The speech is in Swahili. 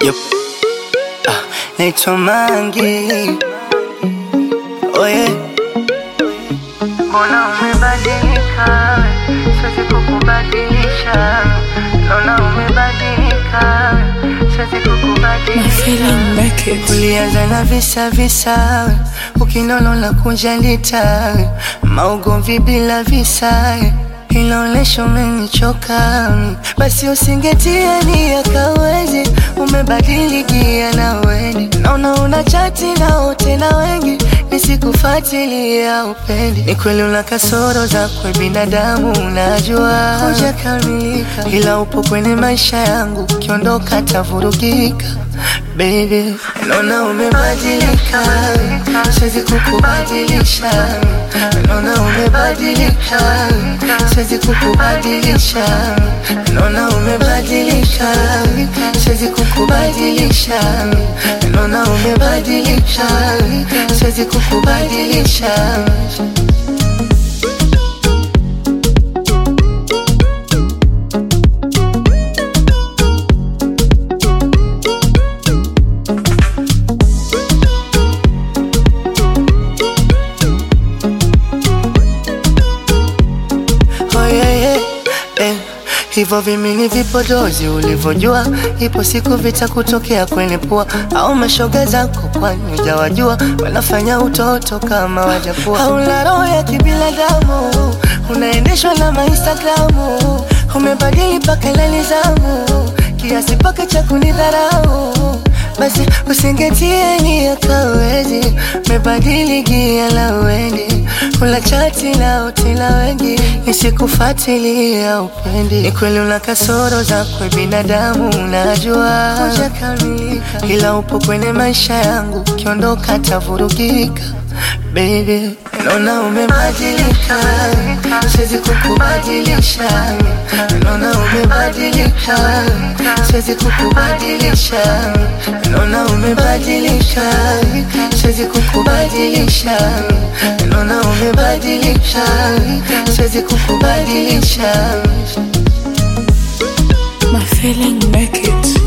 Yep. Ah, naitwa Mangi. Oye, Mbona umebadilika? Siwezi kukubadilisha. Naona umebadilika. Siwezi kukubadilisha. ulianza na visa visa, ukinono la kunjalita, maugomvi bila visa, inaonesha umenichoka. Basi usingetia nia kawezi, umebadilikia na weni, naona una chati na wote na wengi nisikufuatilia upendi. Ni kweli una kasoro zakwe binadamu, unajua hujakamilika, ila upo kwenye maisha yangu, ukiondoka tavurugika. Baby, naona umebadilika, siwezi kukubadilisha. Naona umebadilika, siwezi kukubadilisha. Naona umebadilika, siwezi kukubadilisha. Naona umebadilika, siwezi kukubadilisha. Oh, yeah, yeah. Eh, hivyo vimini vipodozi ulivyojua, ipo siku vitakutokea kwenye pua, au mashoga zako, kwani hujawajua wanafanya utoto kama wajakuwa. Hauna roho ya kibinadamu, unaendeshwa na mainstagramu, umebadili mpaka lali zamu, kiasi paka cha kunidharau basi usingetie nia kawezi, mebadili gia la wendi, ula chati na utila wengi, nisikufuatilia upendi. Ni kweli una kasoro zakwe binadamu, unajua hujakamilika, ila upo kwenye maisha yangu, ukiondoka tavurugika. Baby, naona umebadilika, siwezi kukubadilisha. Naona umebadilika, siwezi kukubadilisha. Naona umebadilika, siwezi kukubadilisha. Naona umebadilika, siwezi kukubadilisha. My feeling make it.